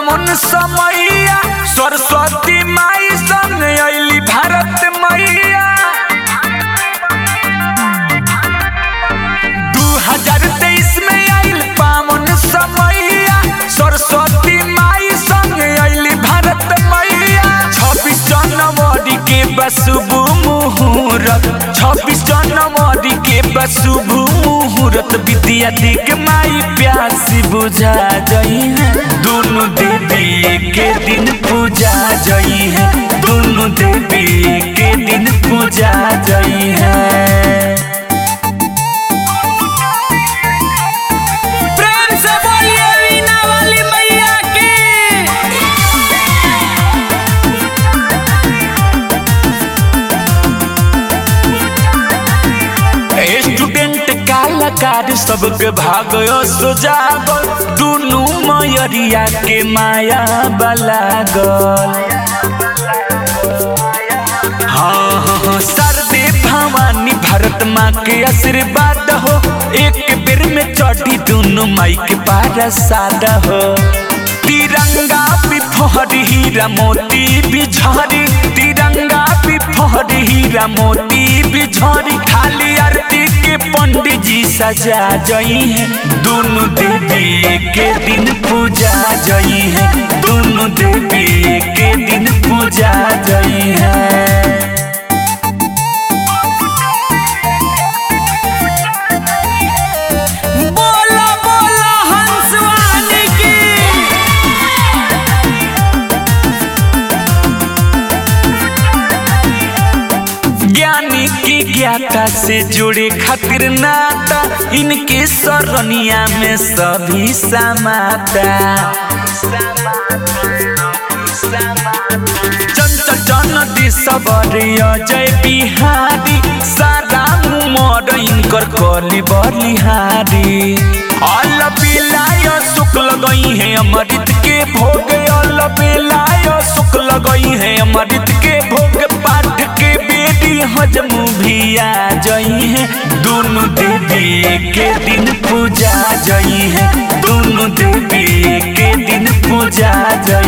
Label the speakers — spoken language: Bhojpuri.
Speaker 1: पावन समैया सरस्वती माई संग अली भारत मैया दू हजार तेईस में आइल पावन समैया सरस्वती माई संग अली भारत मैया छब्बीस जनवरी के बसुभ मुहूर्त छब्बीस जनवरी के बसुभ मुहूर्त विद्या दिग माई प्यासी बुझा जई है दोनों देवी के दिन पूजा जई है दोनों देवी के दिन पूजा जई है
Speaker 2: प्रेम से बोलिए वीणा वाली मैया की
Speaker 1: स्टूडेंट कलाकार सबके भागयो सुजागल दुनू मयरिया के माया बलागल हाँ हाँ हाँ सरदे भवानी भारत माँ के आशीर्वाद हो एक बेर में चढ़ी दुनू माई के पारसाद हो तिरंगा भी फहरी हीरा मोती भी झरी तिरंगा भी फहरी हीरा मोती भी झरी खाली आरती के पंडित जी सजा जई है दोनों देवी के दिन पूजा जई है दोनों देवी के दिन पूजा जई है
Speaker 2: बोलो बोलो हंसवानी की
Speaker 1: ज्ञानी की ज्ञाता से जुड़े खातिर नाता इनके सरनिया में सभी समाता चंचल जन दिसवर अजय बिहारी सारा उमर इनकर कली बलिहारी अल बिलाय शुक्ल गई है अमृत के भोग अल बिलाय शुक्ल गई है अमृत के भोग पाठ के बेटी हजम भी आ जई है दोनों देवी के दिन पूजा जई है दोनों देवी के दिन पूजा जई